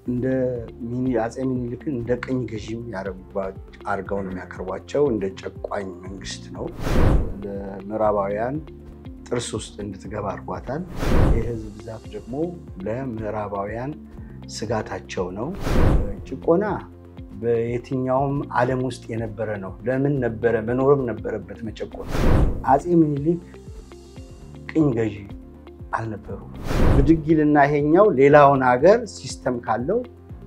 እንደ አፄ ሚኒልክን እንደ ቅኝ ገዢም አድርገው ነው የሚያቀርቧቸው። እንደ ጨቋኝ መንግስት ነው። ለምዕራባውያን ጥርስ ውስጥ እንድትገባ አድርጓታል። የህዝብ ብዛት ደግሞ ለምዕራባውያን ስጋታቸው ነው። ጭቆና በየትኛውም ዓለም ውስጥ የነበረ ነው። ለምን ነበረ? መኖርም ነበረበት መጨቆን። አፄ ሚኒሊክ ቅኝ ገዢ አልነበሩም። ብድግ ይልና ይሄኛው ሌላውን ሀገር ሲስተም ካለው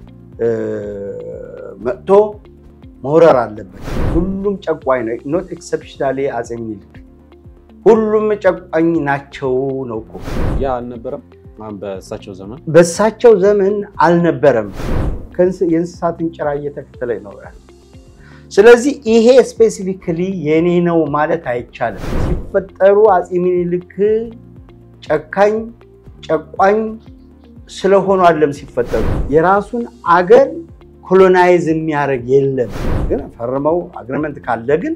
መጥቶ መውረር አለበት። ሁሉም ጨቋኝ ነው። ኖት ኤክሰፕሽናሊ አፄ ሚኒሊክ ሁሉም ጨቋኝ ናቸው ነው እኮ። ያ አልነበረም በእሳቸው ዘመን በእሳቸው ዘመን አልነበረም። የእንስሳትን ጭራ እየተከተለ ይኖራል። ስለዚህ ይሄ ስፔሲፊካሊ የኔ ነው ማለት አይቻልም። ሲፈጠሩ አፄ ሚኒሊክ ጨካኝ ጨቋኝ ስለሆኑ አለም ሲፈጠሩ የራሱን አገር ኮሎናይዝ የሚያደርግ የለም። ግን ፈርመው አግሪመንት ካለ ግን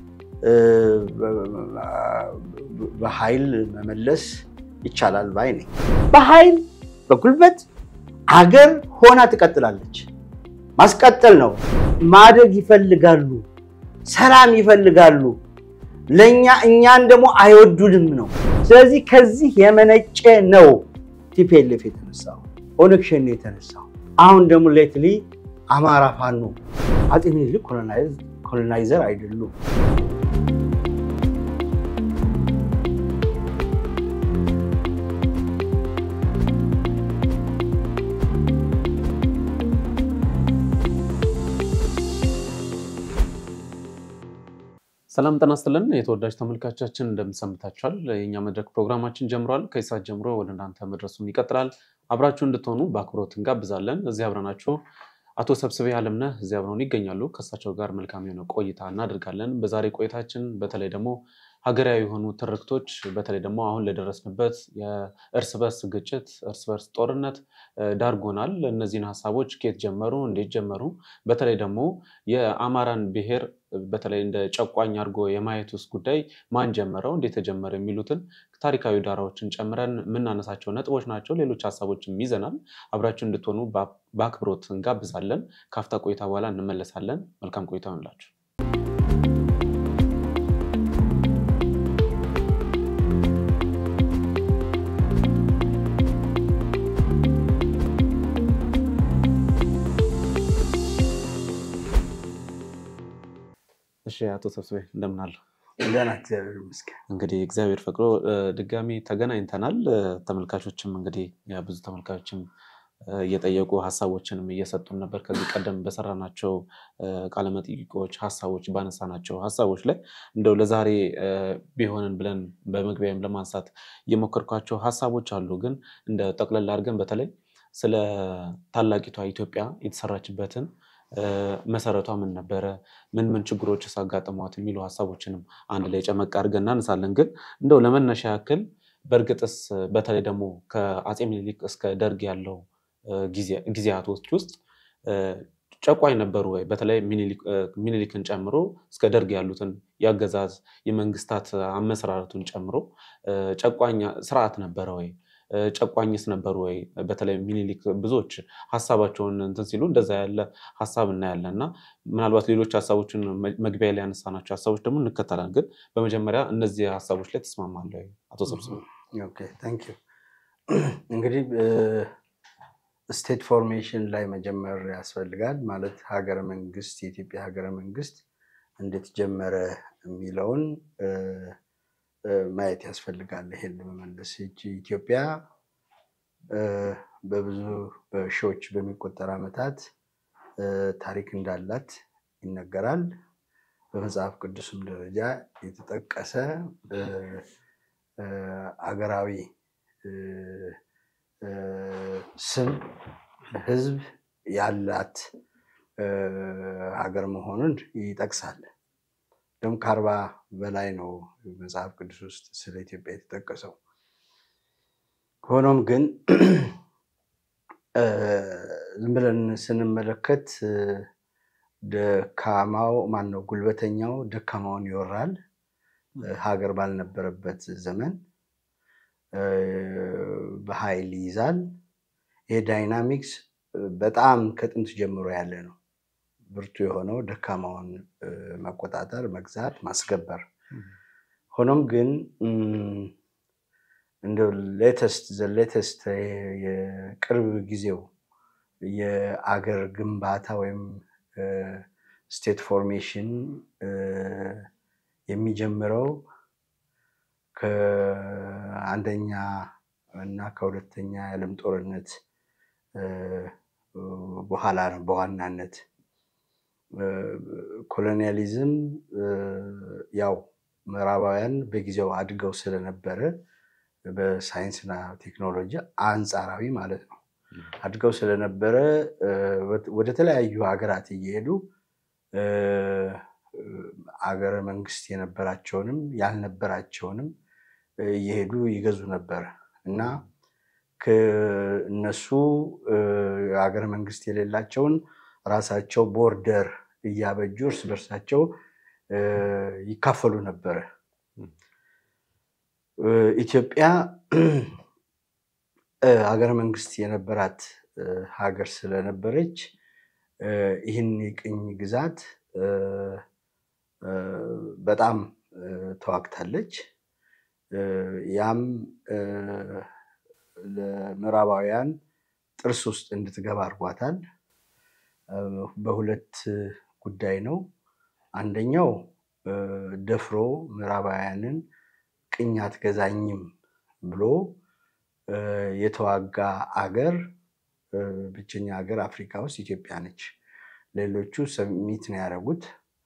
በኃይል መመለስ ይቻላል ባይ ነኝ። በኃይል በጉልበት አገር ሆና ትቀጥላለች። ማስቀጠል ነው። ማደግ ይፈልጋሉ፣ ሰላም ይፈልጋሉ። ለእኛ እኛን ደግሞ አይወዱንም ነው። ስለዚህ ከዚህ የመነጨ ነው ቲፒኤልኤፍ የተነሳው ኦነግ ሸኔ የተነሳው። አሁን ደግሞ ሌትሊ አማራ ፋኖ አፄ ሚኒሊክ ኮሎናይዘር አይደሉም። ሰላም ጤና ይስጥልን የተወዳጅ ተመልካቻችን እንደምንሰምታችኋል። የእኛ መድረክ ፕሮግራማችን ጀምሯል። ከሰዓት ጀምሮ ወደ እናንተ መድረሱን ይቀጥላል። አብራችሁ እንድትሆኑ በአክብሮት እንጋብዛለን። እዚህ አብረናችሁ አቶ ሰብስቤ አለምነህ እዚህ አብረውን ይገኛሉ። ከእሳቸው ጋር መልካም የሆነ ቆይታ እናደርጋለን። በዛሬ ቆይታችን በተለይ ደግሞ ሀገራዊ የሆኑ ትርክቶች በተለይ ደግሞ አሁን ለደረስንበት የእርስ በርስ ግጭት፣ እርስ በርስ ጦርነት ዳርጎናል። እነዚህን ሀሳቦች ከየት ጀመሩ፣ እንዴት ጀመሩ፣ በተለይ ደግሞ የአማራን ብሔር በተለይ እንደ ጨቋኝ አድርጎ የማየት ውስጥ ጉዳይ ማን ጀመረው፣ እንዴት ተጀመረ የሚሉትን ታሪካዊ ዳራዎችን ጨምረን የምናነሳቸው ነጥቦች ናቸው። ሌሎች ሀሳቦችም ይዘናል። አብራችሁ እንድትሆኑ በአክብሮት እንጋብዛለን። ካፍታ ቆይታ በኋላ እንመለሳለን። መልካም ቆይታ ይሆንላችሁ። እሺ አቶ ሰብስቤ እንደምን አሉ? ደህና እግዚአብሔር ይመስገን። እንግዲህ እግዚአብሔር ፈቅዶ ድጋሚ ተገናኝተናል። ተመልካቾችም እንግዲህ ብዙ ተመልካቾችም እየጠየቁ ሀሳቦችንም እየሰጡን ነበር። ከዚህ ቀደም በሰራናቸው ቃለመጠይቆች ሀሳቦች ባነሳናቸው ሀሳቦች ላይ እንደው ለዛሬ ቢሆንን ብለን በመግቢያም ለማንሳት የሞከርኳቸው ሀሳቦች አሉ። ግን እንደ ጠቅለል አድርገን በተለይ ስለ ታላቂቷ ኢትዮጵያ የተሰራችበትን መሰረቷ ምን ነበረ፣ ምን ምን ችግሮች አጋጥሟት የሚሉ ሀሳቦችንም አንድ ላይ ጨመቅ አድርገን እናነሳለን። ግን እንደው ለመነሻ ያክል በእርግጥስ በተለይ ደግሞ ከአፄ ሚኒሊክ እስከ ደርግ ያለው ጊዜያቶች ውስጥ ጨቋኝ ነበሩ ወይ? በተለይ ሚኒሊክን ጨምሮ እስከ ደርግ ያሉትን የአገዛዝ የመንግስታት አመሰራረቱን ጨምሮ ጨቋኝ ስርዓት ነበረ ወይ? ጨቋኝስ ነበሩ ወይ? በተለይ ሚኒሊክ ብዙዎች ሀሳባቸውን እንትን ሲሉ እንደዛ ያለ ሀሳብ እናያለን እና ምናልባት ሌሎች ሀሳቦችን መግቢያ ላይ ያነሳናቸው ሀሳቦች ደግሞ እንከተላለን። ግን በመጀመሪያ እነዚህ ሀሳቦች ላይ ተስማማለህ ወይ አቶ ሰብስቤ? እንግዲህ ስቴት ፎርሜሽን ላይ መጀመር ያስፈልጋል። ማለት ሀገረ መንግስት የኢትዮጵያ ሀገረ መንግስት እንዴት ጀመረ የሚለውን ማየት ያስፈልጋል። ይሄን ለመመለስ ይቺ ኢትዮጵያ በብዙ በሺዎች በሚቆጠር ዓመታት ታሪክ እንዳላት ይነገራል። በመጽሐፍ ቅዱስም ደረጃ የተጠቀሰ አገራዊ ስም ህዝብ ያላት ሀገር መሆኑን ይጠቅሳል። ደግሞ ከአርባ በላይ ነው መጽሐፍ ቅዱስ ውስጥ ስለ ኢትዮጵያ የተጠቀሰው። ሆኖም ግን ዝም ብለን ስንመለከት ደካማው ማን ነው ጉልበተኛው ደካማውን ይወራል። ሀገር ባልነበረበት ዘመን በኃይል ይይዛል። ይሄ ዳይናሚክስ በጣም ከጥንት ጀምሮ ያለ ነው። ብርቱ የሆነው ደካማውን መቆጣጠር፣ መግዛት፣ ማስገበር። ሆኖም ግን እንደ ሌተስት ዘ ሌተስት የቅርብ ጊዜው የአገር ግንባታ ወይም ስቴት ፎርሜሽን የሚጀምረው ከአንደኛ እና ከሁለተኛ የዓለም ጦርነት በኋላ ነው። በዋናነት ኮሎኒያሊዝም ያው ምዕራባውያን በጊዜው አድገው ስለነበረ በሳይንስና ቴክኖሎጂ አንጻራዊ ማለት ነው አድገው ስለነበረ ወደ ተለያዩ ሀገራት እየሄዱ አገረ መንግስት የነበራቸውንም ያልነበራቸውንም እየሄዱ ይገዙ ነበር እና እነሱ ሀገረ መንግስት የሌላቸውን ራሳቸው ቦርደር እያበጁ እርስ በርሳቸው ይካፈሉ ነበረ። ኢትዮጵያ ሀገረ መንግስት የነበራት ሀገር ስለነበረች ይህን የቅኝ ግዛት በጣም ተዋግታለች። ያም ለምዕራባውያን ጥርስ ውስጥ እንድትገባ አድርጓታል። በሁለት ጉዳይ ነው። አንደኛው ደፍሮ ምዕራባውያንን ቅኝ አትገዛኝም ብሎ የተዋጋ አገር ብቸኛ ሀገር አፍሪካ ውስጥ ኢትዮጵያ ነች። ሌሎቹ ሰሚት ነው ያደረጉት።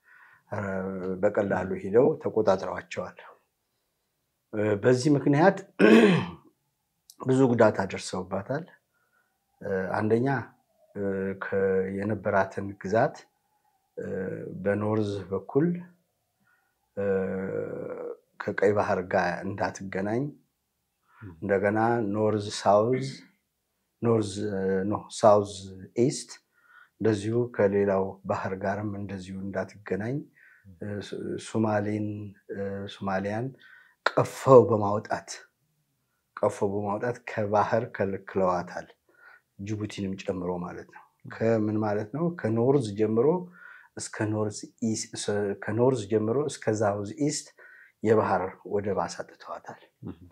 በቀላሉ ሂደው ተቆጣጥረዋቸዋል። በዚህ ምክንያት ብዙ ጉዳት አደርሰውባታል። አንደኛ የነበራትን ግዛት በኖርዝ በኩል ከቀይ ባህር ጋር እንዳትገናኝ እንደገና ኖርዝ ሳውዝ ኖርዝ ኖ ሳውዝ ኢስት እንደዚሁ ከሌላው ባህር ጋርም እንደዚሁ እንዳትገናኝ ሱማሌን ሱማሊያን ቀፈው በማውጣት ቀፈው በማውጣት ከባህር ከልክለዋታል። ጅቡቲንም ጨምሮ ማለት ነው። ከምን ማለት ነው? ከኖርዝ ጀምሮ እስከ ከኖርዝ ጀምሮ እስከ ሳውዝ ኢስት የባህር ወደብ አሳጥተዋታል።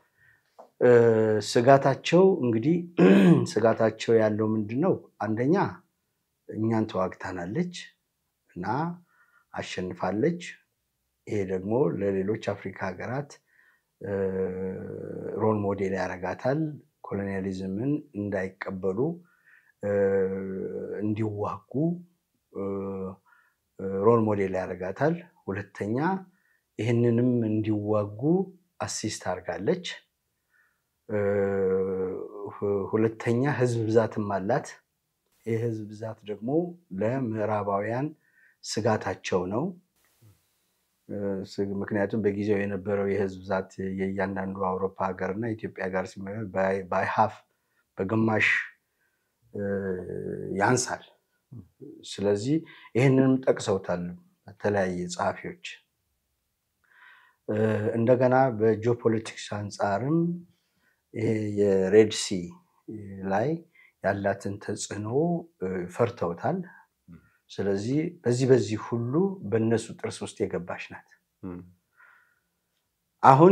ስጋታቸው እንግዲህ ስጋታቸው ያለው ምንድን ነው? አንደኛ እኛን ተዋግታናለች እና አሸንፋለች። ይሄ ደግሞ ለሌሎች አፍሪካ ሀገራት ሮል ሞዴል ያደርጋታል። ኮሎኒያሊዝምን እንዳይቀበሉ እንዲዋጉ ሮል ሞዴል ያደርጋታል። ሁለተኛ ይህንንም እንዲዋጉ አሲስት አድርጋለች። ሁለተኛ ህዝብ ብዛትም አላት። ይህ ህዝብ ብዛት ደግሞ ለምዕራባውያን ስጋታቸው ነው። ምክንያቱም በጊዜው የነበረው የህዝብ ብዛት የእያንዳንዱ አውሮፓ ሀገር እና ኢትዮጵያ ጋር ሲመር ባይሀፍ በግማሽ ያንሳል። ስለዚህ ይህንንም ጠቅሰውታል በተለያየ ጸሐፊዎች። እንደገና በጂኦፖለቲክስ አንጻርም ይሄ የሬድሲ ላይ ያላትን ተጽዕኖ ፈርተውታል። ስለዚህ በዚህ በዚህ ሁሉ በእነሱ ጥርስ ውስጥ የገባች ናት። አሁን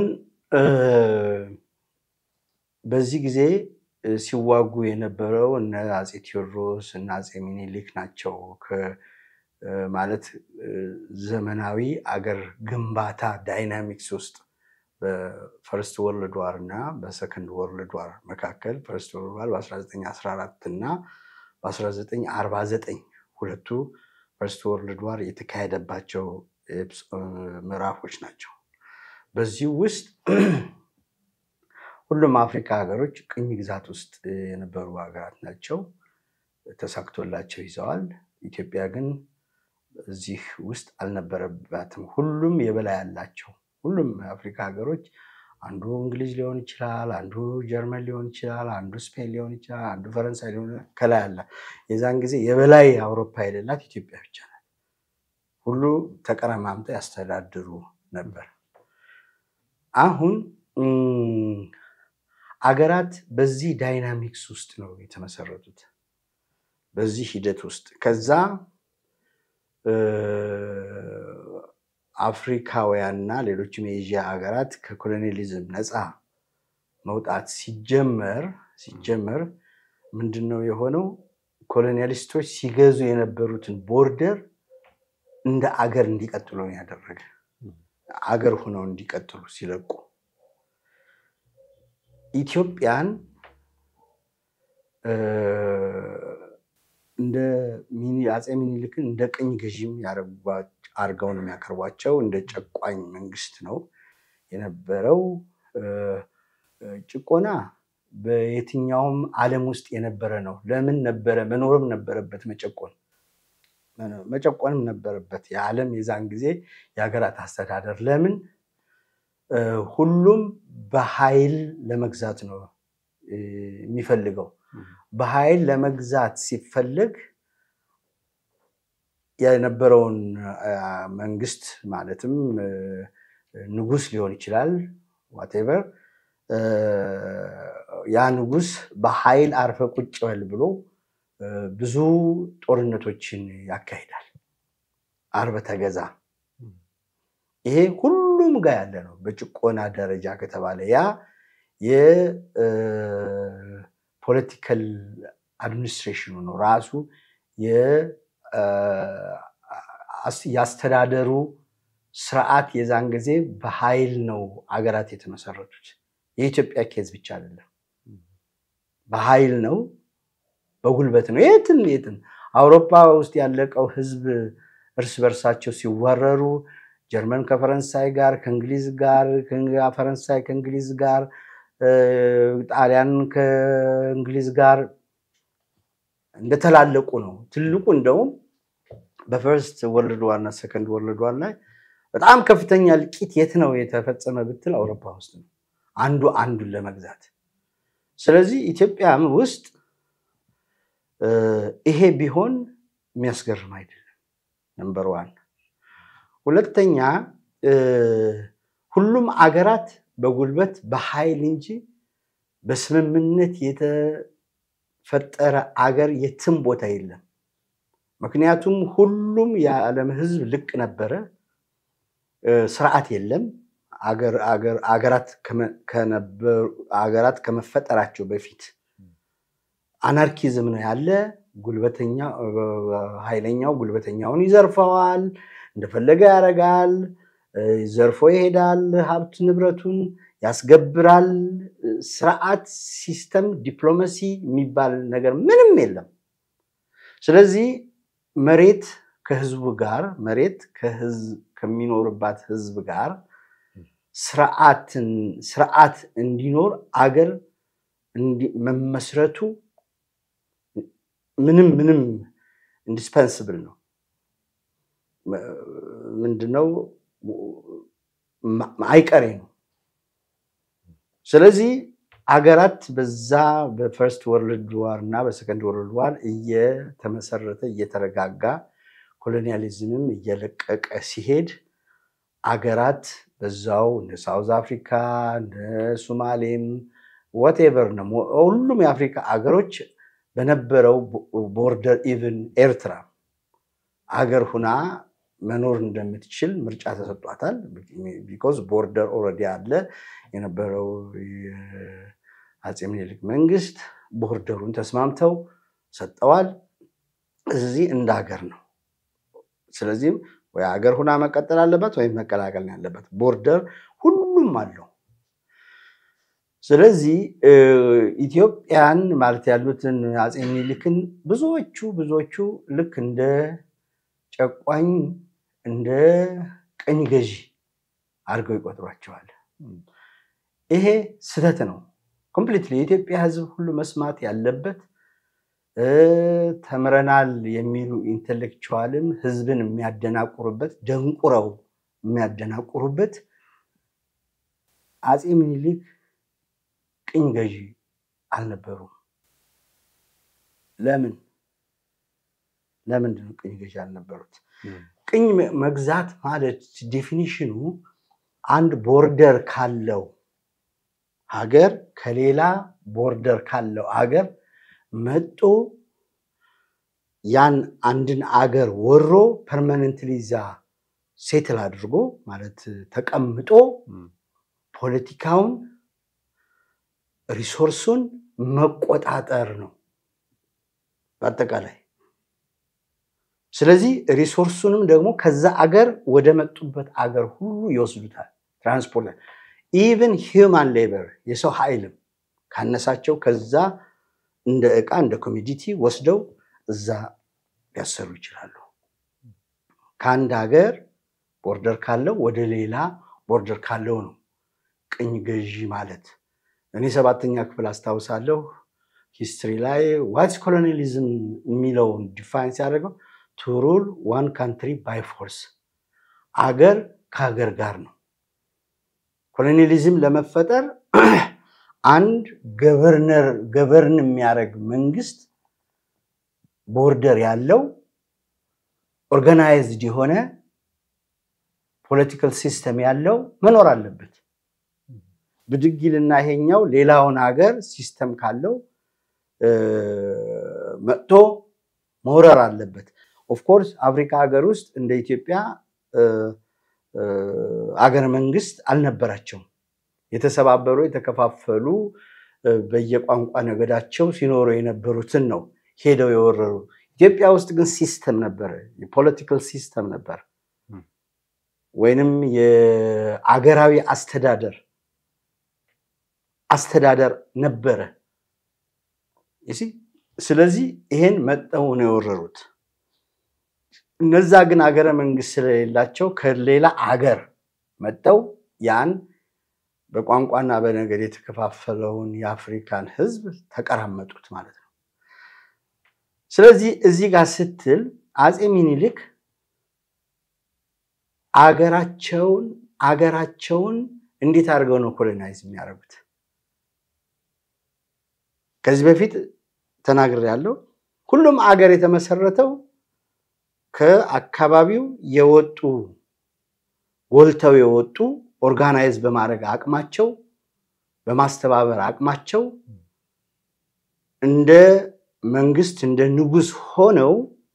በዚህ ጊዜ ሲዋጉ የነበረው እነ አፄ ቴዎድሮስ እና አፄ ሚኒሊክ ናቸው። ማለት ዘመናዊ አገር ግንባታ ዳይናሚክስ ውስጥ በፈርስት ወርልድ ዋር እና በሰከንድ ወርልድ ዋር መካከል ፈርስት ወርልድ ዋር በ1914 እና በ1949 ሁለቱ ፈርስት ወርልድ ዋር የተካሄደባቸው ምዕራፎች ናቸው። በዚህ ውስጥ ሁሉም አፍሪካ ሀገሮች ቅኝ ግዛት ውስጥ የነበሩ ሀገራት ናቸው። ተሳክቶላቸው ይዘዋል። ኢትዮጵያ ግን እዚህ ውስጥ አልነበረባትም። ሁሉም የበላይ አላቸው። ሁሉም የአፍሪካ ሀገሮች አንዱ እንግሊዝ ሊሆን ይችላል፣ አንዱ ጀርመን ሊሆን ይችላል፣ አንዱ ስፔን ሊሆን ይችላል፣ አንዱ ፈረንሳይ ሊሆን ከላይ አለ። የዛን ጊዜ የበላይ አውሮፓ የሌላት ኢትዮጵያ ብቻ ናት። ሁሉ ተቀረማምጠው ያስተዳድሩ ነበር። አሁን አገራት በዚህ ዳይናሚክስ ውስጥ ነው የተመሰረቱት። በዚህ ሂደት ውስጥ ከዛ አፍሪካውያንና ሌሎችም የኤዥያ ሀገራት ከኮሎኒያሊዝም ነፃ መውጣት ሲጀመር ሲጀመር ምንድን ነው የሆነው? ኮሎኒያሊስቶች ሲገዙ የነበሩትን ቦርደር እንደ አገር እንዲቀጥሉ ነው ያደረገ። አገር ሆነው እንዲቀጥሉ ሲለቁ ኢትዮጵያን እንደ አፄ ሚኒልክን እንደ ቅኝ ገዢም አድርገው ነው የሚያቀርቧቸው። እንደ ጨቋኝ መንግስት ነው የነበረው። ጭቆና በየትኛውም ዓለም ውስጥ የነበረ ነው። ለምን ነበረ? መኖርም ነበረበት መጨቆን መጨቆንም ነበረበት። የዓለም የዛን ጊዜ የሀገራት አስተዳደር ለምን ሁሉም በኃይል ለመግዛት ነው የሚፈልገው። በኃይል ለመግዛት ሲፈለግ የነበረውን መንግስት ማለትም ንጉስ ሊሆን ይችላል ዋቴቨር ያ ንጉስ በኃይል አርፈ ቁጭ በል ብሎ ብዙ ጦርነቶችን ያካሂዳል። አርበ ተገዛ። ይሄ ሁሉም ጋር ያለ ነው። በጭቆና ደረጃ ከተባለ ያ የፖለቲካል አድሚኒስትሬሽኑ ነው ራሱ የአስተዳደሩ ስርዓት የዛን ጊዜ በኃይል ነው አገራት የተመሰረቱት። የኢትዮጵያ ኬዝ ብቻ አይደለም። በኃይል ነው፣ በጉልበት ነው። የትም የትም አውሮፓ ውስጥ ያለቀው ህዝብ እርስ በርሳቸው ሲወረሩ ጀርመን ከፈረንሳይ ጋር፣ ከእንግሊዝ ጋር፣ ፈረንሳይ ከእንግሊዝ ጋር፣ ጣሊያን ከእንግሊዝ ጋር እንደተላለቁ ነው። ትልቁ እንደውም በፈርስት ወርልድ ዋር እና ሰከንድ ወርልድ ዋር ላይ በጣም ከፍተኛ እልቂት የት ነው የተፈጸመ ብትል አውሮፓ ውስጥ ነው፣ አንዱ አንዱን ለመግዛት። ስለዚህ ኢትዮጵያም ውስጥ ይሄ ቢሆን የሚያስገርም አይደለም። ነምበር ዋን። ሁለተኛ ሁሉም አገራት በጉልበት በኃይል እንጂ በስምምነት የተፈጠረ አገር የትም ቦታ የለም። ምክንያቱም ሁሉም የዓለም ህዝብ ልቅ ነበረ። ስርዓት የለም። አገራት ከመፈጠራቸው በፊት አናርኪዝም ነው ያለ። ጉልበተኛ ኃይለኛው ጉልበተኛውን ይዘርፈዋል፣ እንደፈለገ ያደርጋል፣ ዘርፎ ይሄዳል፣ ሀብት ንብረቱን ያስገብራል። ስርዓት፣ ሲስተም፣ ዲፕሎማሲ የሚባል ነገር ምንም የለም። ስለዚህ መሬት ከህዝቡ ጋር መሬት ከሚኖርባት ህዝብ ጋር ስርዓት እንዲኖር አገር መመስረቱ ምንም ምንም ኢንዲስፐንስብል ነው። ምንድነው አይቀሬ ነው። ስለዚህ አገራት በዛ በፈርስት ወርልድ ዋር እና በሰከንድ ወርልድ ዋር እየተመሰረተ እየተረጋጋ ኮሎኒያሊዝምም እየለቀቀ ሲሄድ አገራት በዛው እንደ ሳውዝ አፍሪካ እንደ ሱማሌም ወቴቨር ነው ሁሉም የአፍሪካ አገሮች በነበረው ቦርደር ኢቭን ኤርትራ አገር ሁና መኖር እንደምትችል ምርጫ ተሰጧታል። ቢኮዝ ቦርደር ኦልሬዲ አለ። የነበረው የአፄ ምኒልክ መንግስት ቦርደሩን ተስማምተው ሰጠዋል። እዚህ እንደ ሀገር ነው። ስለዚህም ወይ ሀገር ሁና መቀጠል አለበት ወይም መቀላቀል ነው ያለበት። ቦርደር ሁሉም አለው። ስለዚህ ኢትዮጵያን ማለት ያሉትን አፄ ምኒልክን ብዙዎቹ ብዙዎቹ ልክ እንደ ጨቋኝ እንደ ቀኝ ገዢ አድርገው ይቆጥሯቸዋል። ይሄ ስህተት ነው። ኮምፕሊትሊ የኢትዮጵያ ሕዝብ ሁሉ መስማት ያለበት ተምረናል የሚሉ ኢንቴሌክቹዋልም ሕዝብን የሚያደናቁሩበት ደንቁረው የሚያደናቁሩበት አፄ ምኒልክ ቅኝ ገዢ አልነበሩም። ለምን ለምንድን ነው ቅኝ ገዢ አልነበሩት? ቅኝ መግዛት ማለት ዴፊኒሽኑ አንድ ቦርደር ካለው ሀገር ከሌላ ቦርደር ካለው ሀገር መጦ ያን አንድን አገር ወሮ ፐርማነንትሊ እዛ ሴትል አድርጎ ማለት ተቀምጦ ፖለቲካውን ሪሶርሱን መቆጣጠር ነው በአጠቃላይ። ስለዚህ ሪሶርሱንም ደግሞ ከዛ አገር ወደ መጡበት አገር ሁሉ ይወስዱታል። ትራንስፖርት ኢቨን ሂውማን ሌበር የሰው ኃይልም ካነሳቸው ከዛ እንደ ዕቃ እንደ ኮሚዲቲ ወስደው እዛ ሊያሰሩ ይችላሉ። ከአንድ ሀገር ቦርደር ካለው ወደ ሌላ ቦርደር ካለው ነው ቅኝ ገዢ ማለት። እኔ ሰባተኛ ክፍል አስታውሳለሁ ሂስትሪ ላይ ዋትስ ኮሎኒያሊዝም የሚለውን ዲፋይን ሲያደርገው ቱ ሩል ዋን ካንትሪ ባይ ፎርስ፣ አገር ከሀገር ጋር ነው። ኮሎኒያሊዝም ለመፈጠር አንድ ገቨርነር ገቨርን የሚያደርግ መንግስት ቦርደር ያለው ኦርጋናይዝድ የሆነ ፖለቲካል ሲስተም ያለው መኖር አለበት። ብድጊልና ይሄኛው ሌላውን ሀገር ሲስተም ካለው መጥቶ መውረር አለበት። ኦፍኮርስ አፍሪካ ሀገር ውስጥ እንደ ኢትዮጵያ አገር መንግስት አልነበራቸውም። የተሰባበሩ የተከፋፈሉ በየቋንቋ ነገዳቸው ሲኖሩ የነበሩትን ነው ሄደው የወረሩ። ኢትዮጵያ ውስጥ ግን ሲስተም ነበረ፣ የፖለቲካል ሲስተም ነበር፣ ወይንም የአገራዊ አስተዳደር አስተዳደር ነበረ። ስለዚህ ይሄን መጠው ነው የወረሩት። እነዛ ግን አገረ መንግስት ስለሌላቸው ከሌላ አገር መጠው ያን በቋንቋና በነገድ የተከፋፈለውን የአፍሪካን ህዝብ ተቀራመጡት ማለት ነው። ስለዚህ እዚህ ጋር ስትል አፄ ሚኒሊክ አገራቸውን አገራቸውን እንዴት አድርገው ነው ኮሎናይዝ የሚያደርጉት? ከዚህ በፊት ተናግሬያለሁ። ሁሉም አገር የተመሰረተው ከአካባቢው የወጡ ጎልተው የወጡ ኦርጋናይዝ በማድረግ አቅማቸው በማስተባበር አቅማቸው እንደ መንግስት እንደ ንጉስ ሆነው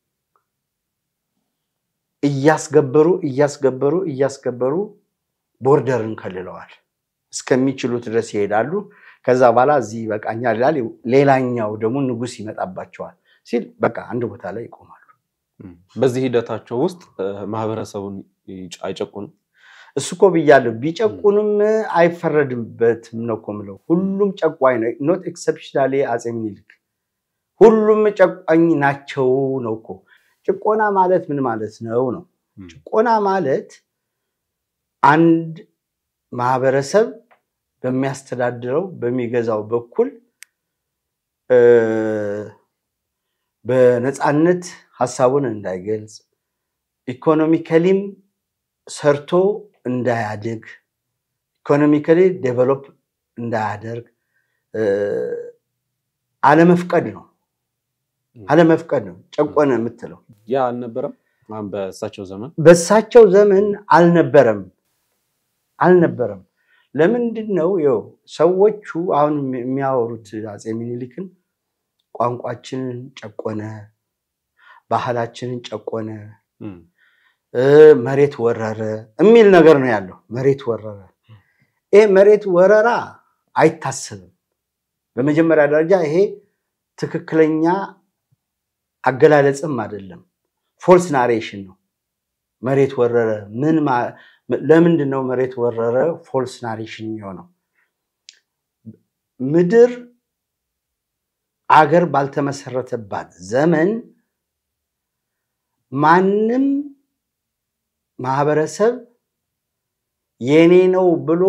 እያስገበሩ እያስገበሩ እያስገበሩ ቦርደርን ከልለዋል። እስከሚችሉት ድረስ ይሄዳሉ። ከዛ በኋላ እዚህ ይበቃኛል ይላል። ሌላኛው ደግሞ ንጉስ ይመጣባቸዋል ሲል በቃ አንድ ቦታ ላይ ይቆማሉ። በዚህ ሂደታቸው ውስጥ ማህበረሰቡን አይጨቁንም። እሱ እኮ ብያለሁ። ቢጨቁንም አይፈረድበትም ነው እኮ የምለው። ሁሉም ጨቋኝ ነው። ኖት ኤክሰፕሽናሊ አፄ ምኒልክ ሁሉም ጨቋኝ ናቸው ነው እኮ። ጭቆና ማለት ምን ማለት ነው ነው? ጭቆና ማለት አንድ ማህበረሰብ በሚያስተዳድረው በሚገዛው በኩል በነፃነት ሀሳቡን እንዳይገልጽ ኢኮኖሚካሊም ሰርቶ እንዳያድግ ኢኮኖሚካሊ ዴቨሎፕ እንዳያደርግ አለመፍቀድ ነው። አለመፍቀድ ነው ጨቆነ የምትለው። ያ አልነበረም በእሳቸው ዘመን በእሳቸው ዘመን አልነበረም አልነበረም። ለምንድን ነው ይኸው ሰዎቹ አሁን የሚያወሩት አፄ ሚኒሊክን ቋንቋችንን ጨቆነ፣ ባህላችንን ጨቆነ፣ መሬት ወረረ የሚል ነገር ነው ያለው። መሬት ወረረ። ይሄ መሬት ወረራ አይታሰብም። በመጀመሪያ ደረጃ ይሄ ትክክለኛ አገላለጽም አይደለም፣ ፎልስ ናሬሽን ነው። መሬት ወረረ ምን ለምንድን ነው መሬት ወረረ ፎልስ ናሬሽን የሚሆነው? ምድር አገር ባልተመሰረተባት ዘመን ማንም ማህበረሰብ የኔ ነው ብሎ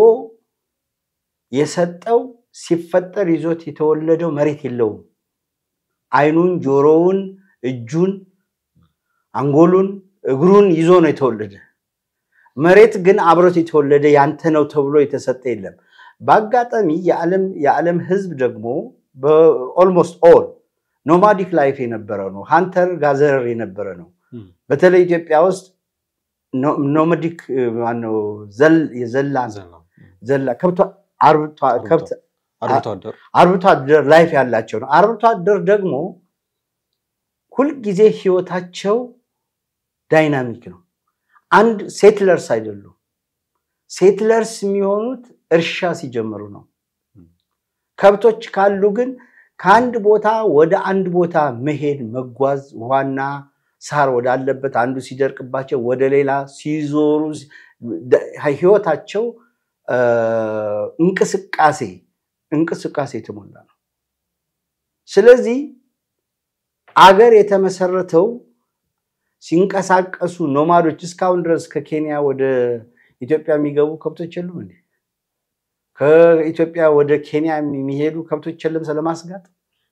የሰጠው ሲፈጠር ይዞት የተወለደው መሬት የለውም። አይኑን፣ ጆሮውን፣ እጁን፣ አንጎሉን፣ እግሩን ይዞ ነው የተወለደ። መሬት ግን አብሮት የተወለደ ያንተ ነው ተብሎ የተሰጠ የለም። በአጋጣሚ የዓለም ህዝብ ደግሞ በኦልሞስት ኦል ኖማዲክ ላይፍ የነበረ ነው። ሃንተር ጋዘረር የነበረ ነው። በተለይ ኢትዮጵያ ውስጥ ኖማዲክ ማነው የዘላ ዘላ ከብት አርብቶ አደር ላይፍ ያላቸው ነው። አርብቶ አደር ደግሞ ሁልጊዜ ህይወታቸው ዳይናሚክ ነው። አንድ ሴትለርስ አይደሉም። ሴትለርስ የሚሆኑት እርሻ ሲጀምሩ ነው። ከብቶች ካሉ ግን ከአንድ ቦታ ወደ አንድ ቦታ መሄድ መጓዝ፣ ዋና ሳር ወዳለበት አንዱ ሲደርቅባቸው ወደ ሌላ ሲዞሩ ህይወታቸው እንቅስቃሴ እንቅስቃሴ የተሞላ ነው። ስለዚህ አገር የተመሰረተው ሲንቀሳቀሱ ኖማዶች እስካሁን ድረስ ከኬንያ ወደ ኢትዮጵያ የሚገቡ ከብቶች የሉም እንዴ? ከኢትዮጵያ ወደ ኬንያ የሚሄዱ ከብቶች የለም ስለማስጋጥ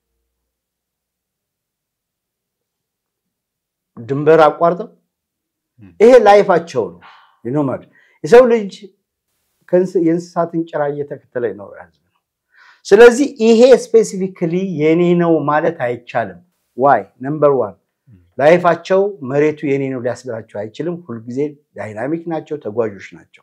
ድንበር አቋርጠው ይሄ ላይፋቸው ነው። ኖማድ የሰው ልጅ የእንስሳትን ጭራ እየተከተለ ይኖር ህዝብ ነው። ስለዚህ ይሄ ስፔሲፊክሊ የኔ ነው ማለት አይቻልም። ዋይ ነምበር ዋን ላይፋቸው መሬቱ የኔ ነው ሊያስብላቸው አይችልም። ሁልጊዜ ዳይናሚክ ናቸው፣ ተጓዦች ናቸው።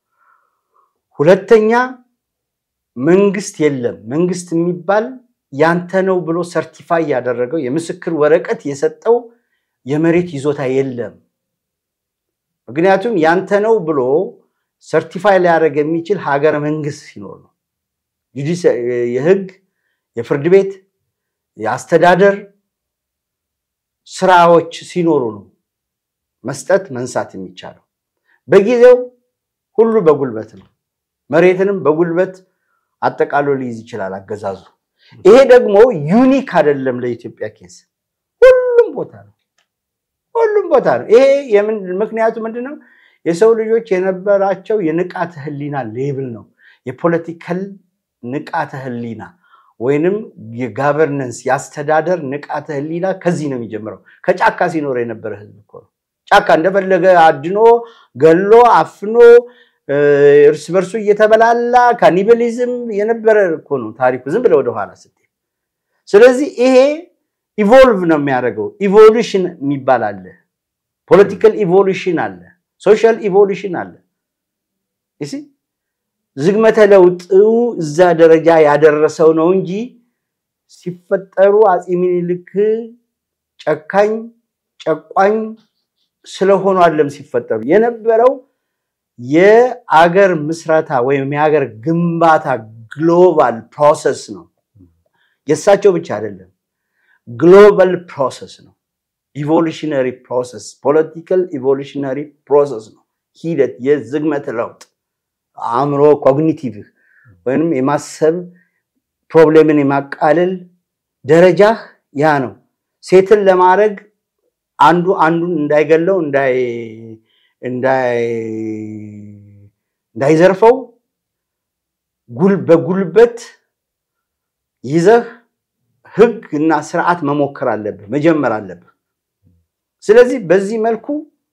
ሁለተኛ መንግስት የለም። መንግስት የሚባል ያንተ ነው ብሎ ሰርቲፋይ ያደረገው የምስክር ወረቀት የሰጠው የመሬት ይዞታ የለም። ምክንያቱም ያንተ ነው ብሎ ሰርቲፋይ ሊያደርግ የሚችል ሀገረ መንግስት ሲኖር ነው። የህግ፣ የፍርድ ቤት፣ የአስተዳደር ስራዎች ሲኖሩ ነው መስጠት መንሳት የሚቻለው። በጊዜው ሁሉ በጉልበት ነው። መሬትንም በጉልበት አጠቃሎ ሊይዝ ይችላል አገዛዙ። ይሄ ደግሞ ዩኒክ አይደለም ለኢትዮጵያ ኬስ፣ ሁሉም ቦታ ነው። ሁሉም ቦታ ነው። ይሄ ምክንያቱ ምንድን ነው? የሰው ልጆች የነበራቸው የንቃተ ህሊና ሌብል ነው። የፖለቲካል ንቃተ ህሊና ወይንም የጋቨርነንስ የአስተዳደር ንቃተ ህሊና ከዚህ ነው የሚጀምረው። ከጫካ ሲኖር የነበረ ህዝብ እኮ ነው። ጫካ እንደፈለገ አድኖ ገሎ አፍኖ እርስ በርሱ እየተበላላ ካኒበሊዝም የነበረ እኮ ነው ታሪኩ። ዝም ብለህ ወደኋላ ስትሄድ። ስለዚህ ይሄ ኢቮልቭ ነው የሚያደርገው። ኢቮሉሽን የሚባል አለ፣ ፖለቲካል ኢቮሉሽን አለ፣ ሶሻል ኢቮሉሽን አለ። ዝግመተ ለውጡ እዛ ደረጃ ያደረሰው ነው እንጂ ሲፈጠሩ አፄ ምኒልክ ጨካኝ ጨቋኝ ስለሆኑ አይደለም ሲፈጠሩ የነበረው የአገር ምስረታ ወይም የሀገር ግንባታ ግሎባል ፕሮሰስ ነው። የእሳቸው ብቻ አይደለም፣ ግሎባል ፕሮሰስ ነው። ኢቮሉሽነሪ ፕሮሰስ ፖለቲካል ኢቮሉሽነሪ ፕሮሰስ ነው። ሂደት የዝግመተ ለውጥ አእምሮ ኮግኒቲቭ ወይም የማሰብ ፕሮብሌምን የማቃለል ደረጃህ ያ ነው። ሴትን ለማድረግ አንዱ አንዱን እንዳይገለው እንዳይዘርፈው በጉልበት ይዘህ ህግ እና ስርዓት መሞከር አለብህ፣ መጀመር አለብህ። ስለዚህ በዚህ መልኩ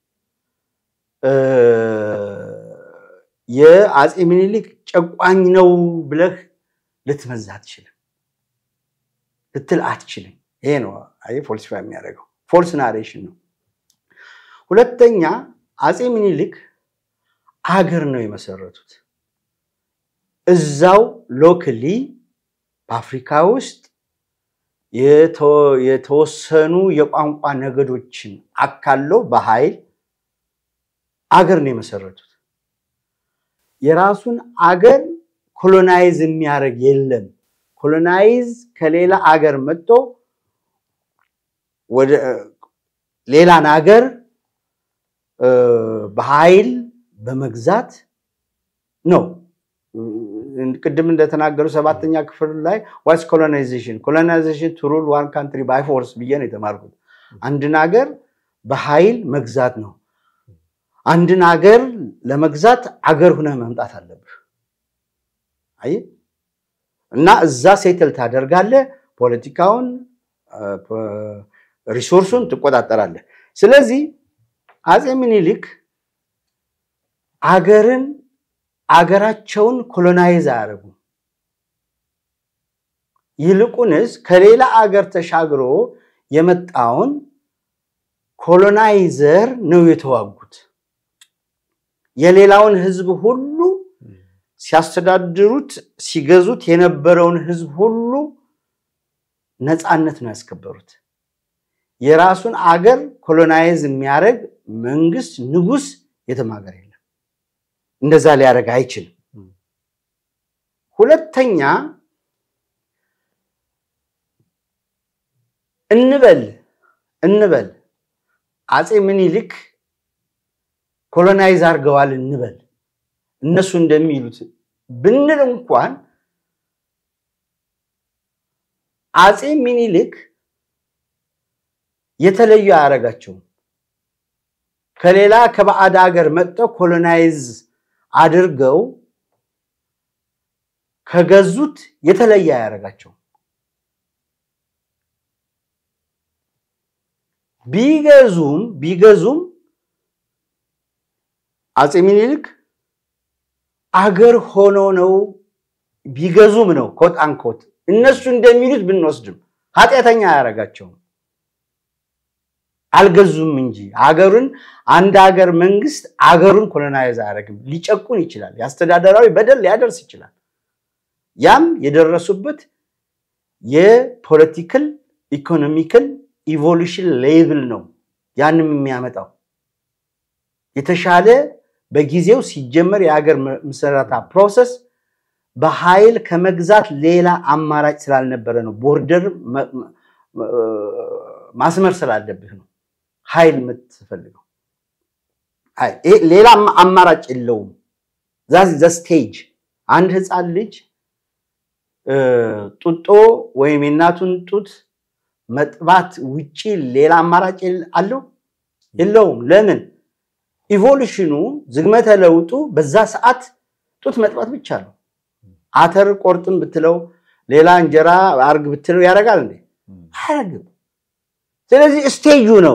የአፄ ምኒልክ ጨቋኝ ነው ብለህ ልትመዝ አትችልም፣ ልትል አትችልም። ይሄ ነው ፎልሲፋ የሚያደርገው ፎልስ ናሬሽን ነው። ሁለተኛ አፄ ምኒልክ አገር ነው የመሰረቱት። እዛው ሎክሊ በአፍሪካ ውስጥ የተወሰኑ የቋንቋ ነገዶችን አካለው በኃይል አገር ነው የመሰረቱት። የራሱን አገር ኮሎናይዝ የሚያደርግ የለም። ኮሎናይዝ ከሌላ አገር መጥቶ ወደ ሌላን አገር በኃይል በመግዛት ነው። ቅድም እንደተናገሩ ሰባተኛ ክፍል ላይ ዋትስ ኮሎናይዜሽን ኮሎናይዜሽን ቱ ሩል ዋን ካንትሪ ባይ ፎርስ ብዬ ነው የተማርኩት። አንድን ሀገር በኃይል መግዛት ነው። አንድን ሀገር ለመግዛት አገር ሁነህ መምጣት አለብህ። አይ እና እዛ ሴትል ታደርጋለህ፣ ፖለቲካውን ሪሶርሱን ትቆጣጠራለህ። ስለዚህ አፄ ምኒልክ አገርን አገራቸውን ኮሎናይዝ አያደርጉም። ይልቁንስ ከሌላ አገር ተሻግሮ የመጣውን ኮሎናይዘር ነው የተዋጉት። የሌላውን ህዝብ ሁሉ ሲያስተዳድሩት ሲገዙት የነበረውን ህዝብ ሁሉ ነፃነት ነው ያስከበሩት። የራሱን አገር ኮሎናይዝ የሚያደርግ መንግስት ንጉስ የትም ሀገር የለም። እንደዛ ሊያደርግ አይችልም። ሁለተኛ እንበል እንበል አፄ ምኒልክ ኮሎናይዝ አድርገዋል እንበል እነሱ እንደሚሉት ብንል እንኳን አፄ ሚኒሊክ የተለዩ አያደርጋቸውም። ከሌላ ከባዕድ ሀገር መጥተው ኮሎናይዝ አድርገው ከገዙት የተለየ አያደርጋቸውም። ቢገዙም ቢገዙም አፄ ሚኒሊክ አገር ሆኖ ነው ቢገዙም ነው ኮት አንኮት እነሱ እንደሚሉት ብንወስድም ኃጢአተኛ አያደርጋቸውም። አልገዙም እንጂ አገሩን አንድ ሀገር መንግስት አገሩን ኮሎናይዝ አያደርግም። ሊጨቁን ይችላል። የአስተዳደራዊ በደል ሊያደርስ ይችላል። ያም የደረሱበት የፖለቲካል ኢኮኖሚካል ኢቮሉሽን ሌቭል ነው። ያንም የሚያመጣው የተሻለ በጊዜው ሲጀመር የሀገር ምስረታ ፕሮሰስ በኃይል ከመግዛት ሌላ አማራጭ ስላልነበረ ነው። ቦርደር ማስመር ስላለብህ ነው ኃይል የምትፈልገው። ሌላ አማራጭ የለውም። ዛ ስቴጅ አንድ ህፃን ልጅ ጡጦ ወይም የእናቱን ጡት መጥባት ውጪ ሌላ አማራጭ አለው የለውም። ለምን? ኢቮሉሽኑ ዝግመተ ለውጡ በዛ ሰዓት ጡት መጥባት ብቻ ነው። አተር ቆርጥም ብትለው ሌላ እንጀራ አርግ ብትለው ያደርጋል እንዴ? አያደርግም። ስለዚህ ስቴጁ ነው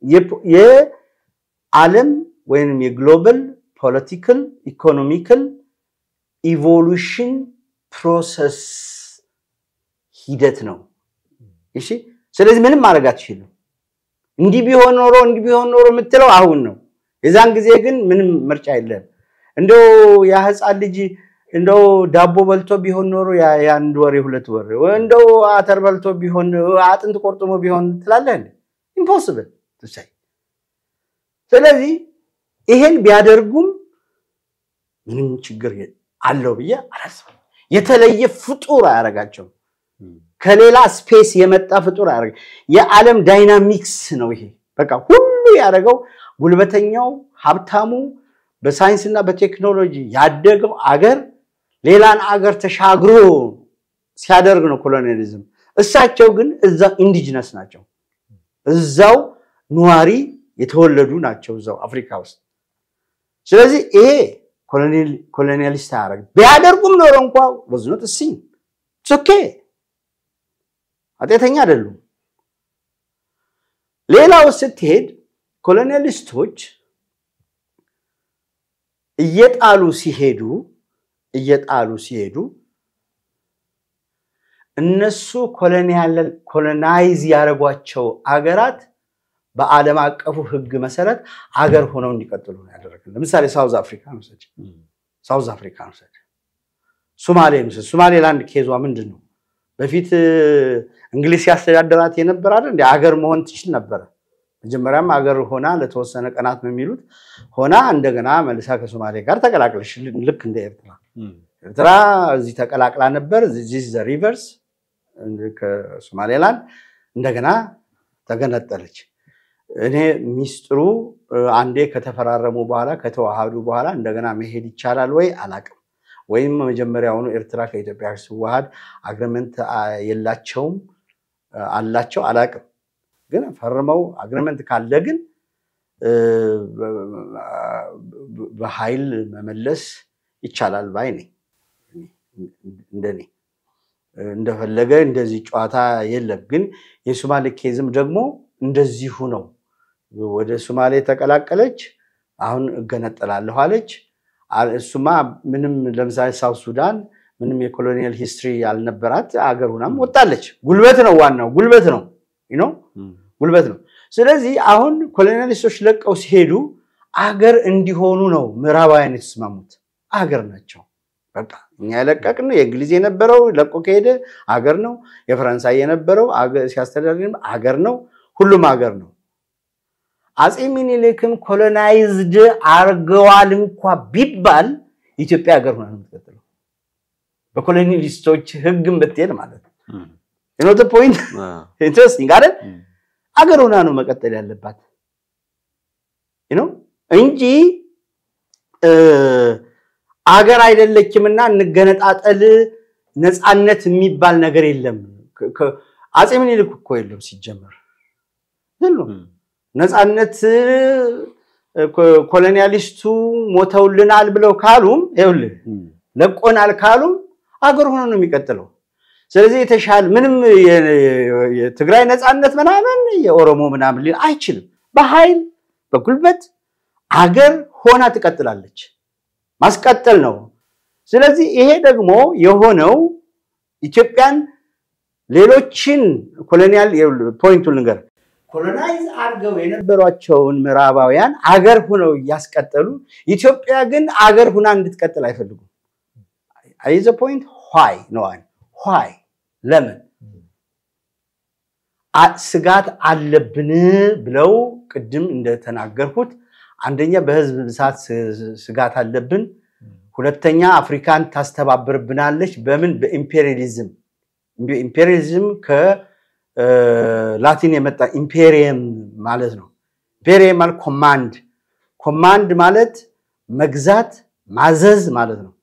የዓለም ወይም የግሎባል ፖለቲካል ኢኮኖሚካል ኢቮሉሽን ፕሮሰስ ሂደት ነው። እሺ፣ ስለዚህ ምንም ማድረግ አትችልም። እንዲህ ቢሆን ኖሮ እንዲህ ቢሆን ኖሮ የምትለው አሁን ነው። የዛን ጊዜ ግን ምንም ምርጫ የለም። እንደው ያ ህፃን ልጅ እንደው ዳቦ በልቶ ቢሆን ኖሮ የአንድ ወር የሁለት ወር እንደው አተር በልቶ ቢሆን አጥንት ቆርጥሞ ቢሆን ትላለህ እንዴ? ኢምፖስብል ትሳይ። ስለዚህ ይሄን ቢያደርጉም ምንም ችግር አለው ብዬ አላስብም። የተለየ ፍጡር አያደርጋቸውም። ከሌላ ስፔስ የመጣ ፍጡር አያደርግ። የዓለም ዳይናሚክስ ነው ይሄ። በቃ ሁሉ ያደረገው ጉልበተኛው፣ ሀብታሙ፣ በሳይንስና በቴክኖሎጂ ያደገው አገር ሌላን አገር ተሻግሮ ሲያደርግ ነው ኮሎኒያሊዝም። እሳቸው ግን እዛው ኢንዲጂነስ ናቸው። እዛው ነዋሪ የተወለዱ ናቸው እዛው አፍሪካ ውስጥ። ስለዚህ ይሄ ኮሎኒያሊስት አያደርግ ቢያደርጉም ኖሮ እንኳ ወዝኖት እሲ ኦኬ ኃጢአተኛ አይደሉም። ሌላው ስትሄድ ኮሎኒያሊስቶች እየጣሉ ሲሄዱ እየጣሉ ሲሄዱ እነሱ ኮሎናይዝ ያደረጓቸው አገራት በዓለም አቀፉ ሕግ መሰረት አገር ሆነው እንዲቀጥሉ ነው ያደረግን። ለምሳሌ ሳውዝ አፍሪካ ውሰድ፣ ሳውዝ አፍሪካ ውሰድ፣ ሶማሌ ውሰድ። ሶማሌላንድ ኬዟ ምንድን ነው? በፊት እንግሊዝ ሲያስተዳድራት የነበረ አይደል እንደ አገር መሆን ትችል ነበረ። መጀመሪያም አገር ሆና ለተወሰነ ቀናት ነው የሚሉት ሆና እንደገና መልሳ ከሶማሌ ጋር ተቀላቅለሽ ልክ እንደ ኤርትራ ኤርትራ እዚህ ተቀላቅላ ነበር። ዚስ ዘ ሪቨርስ ከሶማሌላንድ እንደገና ተገነጠለች። እኔ ሚስጥሩ አንዴ ከተፈራረሙ በኋላ ከተዋሃዱ በኋላ እንደገና መሄድ ይቻላል ወይ አላቅም። ወይም መጀመሪያውኑ ኤርትራ ከኢትዮጵያ ሲዋሃድ አግሪመንት የላቸውም አላቸው አላቅም። ግን ፈርመው አግሪመንት ካለ ግን በኃይል መመለስ ይቻላል ባይ ነኝ። እንደኔ እንደፈለገ እንደዚህ ጨዋታ የለም። ግን የሶማሌ ኬዝም ደግሞ እንደዚሁ ነው። ወደ ሶማሌ ተቀላቀለች፣ አሁን እገነጠላለሁ አለች። እሱማ ምንም ለምሳሌ ሳውት ሱዳን ምንም የኮሎኒያል ሂስትሪ ያልነበራት አገር ሁናም ወጣለች። ጉልበት ነው ዋናው ጉልበት ነው ነው ጉልበት ነው። ስለዚህ አሁን ኮሎኒያሊስቶች ለቀው ሲሄዱ አገር እንዲሆኑ ነው ምዕራባውያን የተስማሙት። አገር ናቸው። በቃ እኛ የለቀቅን የእንግሊዝ የነበረው ለቆ ከሄደ አገር ነው። የፈረንሳይ የነበረው ሲያስተዳድር አገር ነው። ሁሉም ሀገር ነው። አፄ ሚኒሊክም ኮሎናይዝድ አርገዋል እንኳ ቢባል ኢትዮጵያ ሀገር ሆና ነው የምትቀጥለው። በኮሎኒሊስቶች ህግም ብትሄድ ማለት ነው። ኖት ፖይንት ኢንትረስቲንግ አይደል? አገር ሆና ነው መቀጠል ያለባት ነው እንጂ አገር አይደለችምና እንገነጣጠል ነፃነት የሚባል ነገር የለም። አፄ ምኒልክ እኮ የለም ሲጀመር የሉም። ነፃነት ኮሎኒያሊስቱ ሞተውልናል ብለው ካሉም ይኸውልህ ለቆናል ካሉም አገር ሆኖ ነው የሚቀጥለው። ስለዚህ የተሻለ ምንም የትግራይ ነፃነት ምናምን የኦሮሞ ምናምን ሊል አይችልም። በኃይል በጉልበት አገር ሆና ትቀጥላለች። ማስቀጠል ነው። ስለዚህ ይሄ ደግሞ የሆነው ኢትዮጵያን ሌሎችን ኮሎኒያል ፖይንቱን ልንገር ኮሎናይዝ አድርገው የነበሯቸውን ምዕራባውያን አገር ሁነው እያስቀጠሉ ኢትዮጵያ ግን አገር ሁና እንድትቀጥል አይፈልጉም። አይዘ ፖይንት ኋይ ነዋል ኋይ ለምን ስጋት አለብን ብለው ቅድም እንደተናገርኩት አንደኛ በህዝብ ብዛት ስጋት አለብን። ሁለተኛ አፍሪካን ታስተባብርብናለች። በምን በኢምፔሪያሊዝም ኢምፔሪያሊዝም ከላቲን የመጣ ኢምፔሪየም ማለት ነው። ኢምፔሪየም ማለት ኮማንድ፣ ኮማንድ ማለት መግዛት ማዘዝ ማለት ነው።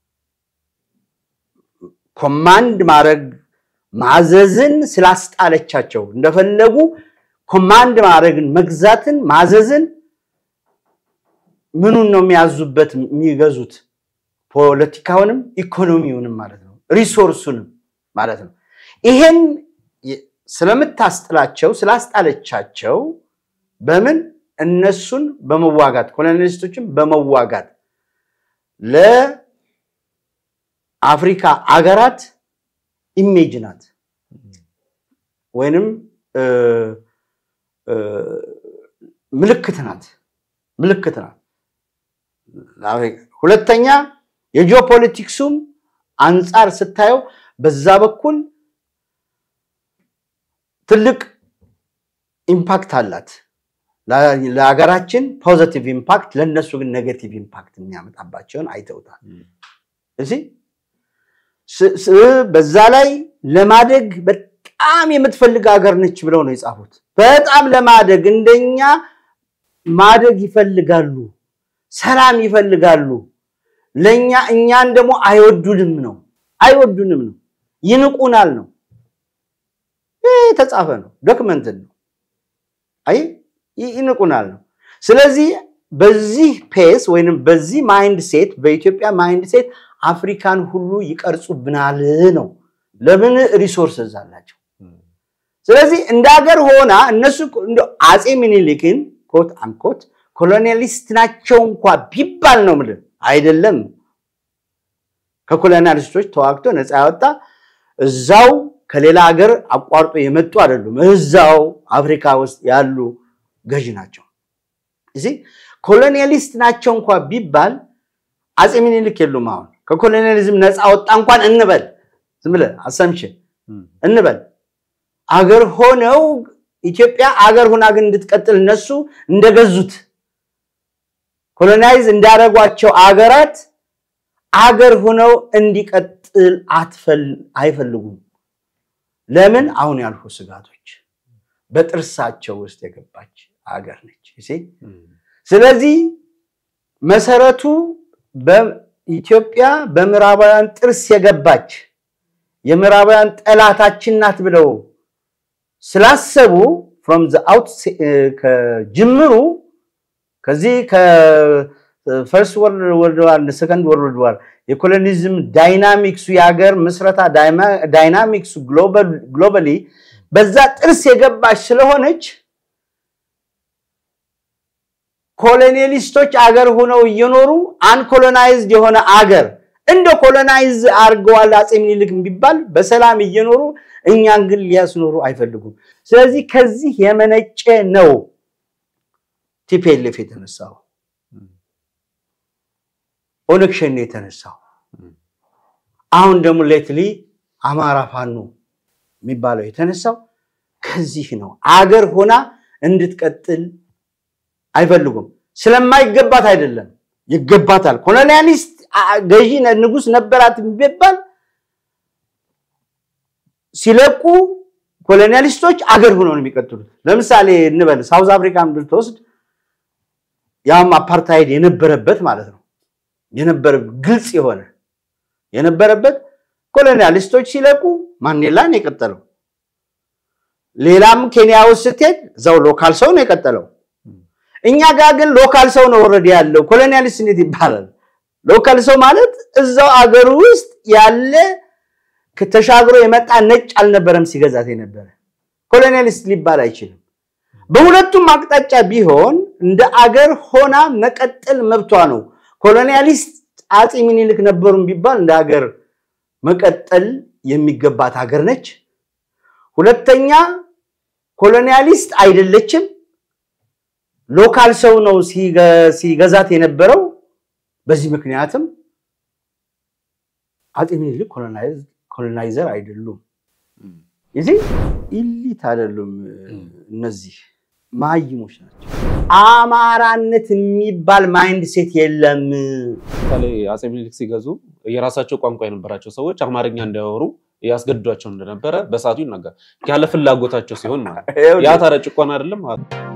ኮማንድ ማድረግ ማዘዝን ስላስጣለቻቸው እንደፈለጉ ኮማንድ ማድረግን መግዛትን ማዘዝን ምኑን ነው የሚያዙበት የሚገዙት? ፖለቲካውንም ኢኮኖሚውንም ማለት ነው፣ ሪሶርሱንም ማለት ነው። ይሄን ስለምታስጥላቸው ስላስጣለቻቸው በምን እነሱን በመዋጋት ኮሎኒያሊስቶችን በመዋጋት ለአፍሪካ አገራት ኢሜጅ ናት ወይንም ምልክት ናት ምልክት ናት። ሁለተኛ የጂኦፖለቲክሱም አንጻር ስታየው በዛ በኩል ትልቅ ኢምፓክት አላት ለሀገራችን ፖዘቲቭ ኢምፓክት፣ ለእነሱ ግን ኔጌቲቭ ኢምፓክት የሚያመጣባቸውን አይተውታል። እዚህ በዛ ላይ ለማደግ በጣም የምትፈልግ ሀገር ነች ብለው ነው የጻፉት። በጣም ለማደግ እንደኛ ማደግ ይፈልጋሉ፣ ሰላም ይፈልጋሉ። ለኛ እኛን ደግሞ አይወዱንም ነው አይወዱንም ነው ይንቁናል ነው። ይህ የተጻፈ ነው፣ ዶክመንትን ነው። አይ ይንቁናል ነው። ስለዚህ በዚህ ፔስ ወይንም በዚህ ማይንድ ሴት በኢትዮጵያ ማይንድ ሴት አፍሪካን ሁሉ ይቀርጹብናል ነው። ለምን ሪሶርስዝ አላቸው። ስለዚህ እንደ ሀገር ሆና እነሱ አፄ ሚኒሊክን ኮት አንኮት ኮሎኒያሊስት ናቸው እንኳ ቢባል ነው ምል አይደለም። ከኮሎኒያሊስቶች ተዋግቶ ነፃ ያወጣ እዛው ከሌላ ሀገር አቋርጦ የመጡ አይደሉም። እዛው አፍሪካ ውስጥ ያሉ ገዥ ናቸው። እዚህ ኮሎኒያሊስት ናቸው እንኳ ቢባል አፄ ሚኒሊክ የሉም። አሁን ከኮሎኒያሊዝም ነፃ ወጣ እንኳን እንበል፣ ዝም ብለህ አሰምሽን እንበል አገር ሆነው ኢትዮጵያ አገር ሁና ግን እንድትቀጥል እነሱ እንደገዙት ኮሎናይዝ እንዳደረጓቸው አገራት አገር ሆነው እንዲቀጥል አይፈልጉም። ለምን? አሁን ያልኩ ስጋቶች በጥርሳቸው ውስጥ የገባች አገር ነች። ስለዚህ መሰረቱ በኢትዮጵያ በምዕራባውያን ጥርስ የገባች የምዕራባውያን ጠላታችን ናት ብለው ስላሰቡ ፍሮም ዘ አውት ከጅምሩ ከዚህ ከፈርስት ወርልድ ዋር ሰከንድ ወርልድ ዋር የኮሎኒዝም ዳይናሚክሱ የሀገር ምስረታ ዳይናሚክሱ ግሎባሊ በዛ ጥርስ የገባች ስለሆነች ኮሎኒያሊስቶች አገር ሆነው እየኖሩ አንኮሎናይዝድ የሆነ አገር እንደ ኮሎናይዝ አድርገዋል አፄ ምኒልክ ቢባል በሰላም እየኖሩ እኛን ግን ሊያስኖሩ አይፈልጉም። ስለዚህ ከዚህ የመነጨ ነው ቲፒኤልኤፍ የተነሳው፣ ኦነግ ሸኔ የተነሳው። አሁን ደግሞ ሌትሊ አማራ ፋኖ የሚባለው የተነሳው ከዚህ ነው አገር ሆና እንድትቀጥል አይፈልጉም። ስለማይገባት አይደለም፣ ይገባታል። ኮሎኒያሊስት ገዢ ንጉስ ነበራት የሚባል ሲለቁ ኮሎኒያሊስቶች አገር ሆነው ነው የሚቀጥሉት። ለምሳሌ እንበል ሳውዝ አፍሪካን ብትወስድ ያም አፓርታይድ የነበረበት ማለት ነው የነበረ ግልጽ የሆነ የነበረበት ኮሎኒያሊስቶች ሲለቁ ማንዴላን የቀጠለው። ሌላም ኬንያ ውስጥ ስትሄድ እዛው ሎካል ሰው ነው የቀጠለው። እኛ ጋር ግን ሎካል ሰው ነው ኦልሬዲ ያለው። ኮሎኒያሊስት እንዴት ይባላል? ሎካል ሰው ማለት እዛው አገሩ ውስጥ ያለ ተሻግሮ የመጣ ነጭ አልነበረም ሲገዛት የነበረ ኮሎኒያሊስት ሊባል አይችልም። በሁለቱም አቅጣጫ ቢሆን እንደ አገር ሆና መቀጠል መብቷ ነው። ኮሎኒያሊስት አፄ ምኒልክ ነበሩም ቢባል እንደ ሀገር መቀጠል የሚገባት ሀገር ነች። ሁለተኛ ኮሎኒያሊስት አይደለችም። ሎካል ሰው ነው ሲገዛት የነበረው። በዚህ ምክንያትም አፄ ምኒልክ ኮሎናይዘር አይደሉም። እዚህ ኢሊት አይደሉም። እነዚህ መሀይሞች ናቸው። አማራነት የሚባል ማይንድ ሴት የለም። ለምሳሌ አፄ ምኒልክ ሲገዙ የራሳቸው ቋንቋ የነበራቸው ሰዎች አማርኛ እንዳያወሩ ያስገድዷቸው እንደነበረ በሰዓቱ ይናገራል። ያለ ፍላጎታቸው ሲሆን ማለት ያ ታዲያ ጭቆና አይደለም?